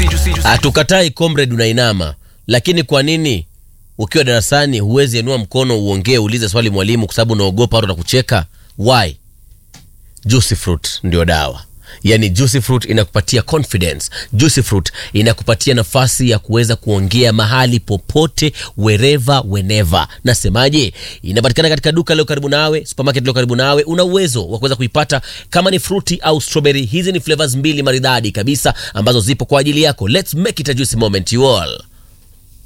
Hatukatai comrade, unainama, lakini kwa nini ukiwa darasani huwezi enua mkono uongee, uulize swali mwalimu, kwa sababu unaogopa watu watakucheka? Why? Juicy fruit ndio dawa. Yaani juicy fruit inakupatia confidence. Juicy fruit inakupatia nafasi ya kuweza kuongea mahali popote, wherever whenever. Nasemaje? Inapatikana katika duka leo karibu nawe, supermarket leo karibu nawe. Una uwezo wa kuweza kuipata kama ni fruity au strawberry. Hizi ni flavors mbili maridadi kabisa ambazo zipo kwa ajili yako. Let's make it a juicy moment you all.